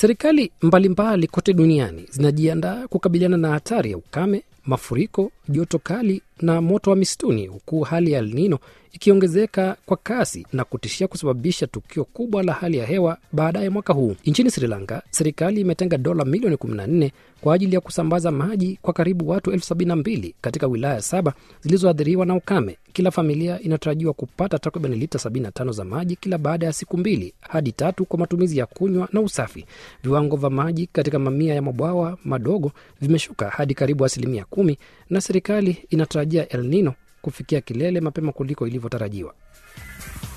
Serikali mbalimbali kote duniani zinajiandaa kukabiliana na hatari ya ukame, mafuriko, joto kali na moto wa misituni, huku hali ya El Nino ikiongezeka kwa kasi na kutishia kusababisha tukio kubwa la hali ya hewa baadaye mwaka huu. Nchini Sri Lanka, serikali imetenga dola milioni 14 kwa ajili ya kusambaza maji kwa karibu watu elfu sabini na mbili katika wilaya saba zilizoathiriwa na ukame. Kila familia inatarajiwa kupata takriban lita 75 za maji kila baada ya siku mbili hadi tatu kwa matumizi ya kunywa na usafi. Viwango vya maji katika mamia ya mabwawa madogo vimeshuka hadi karibu asilimia kumi na serikali inatarajia El Nino kufikia kilele mapema kuliko ilivyotarajiwa.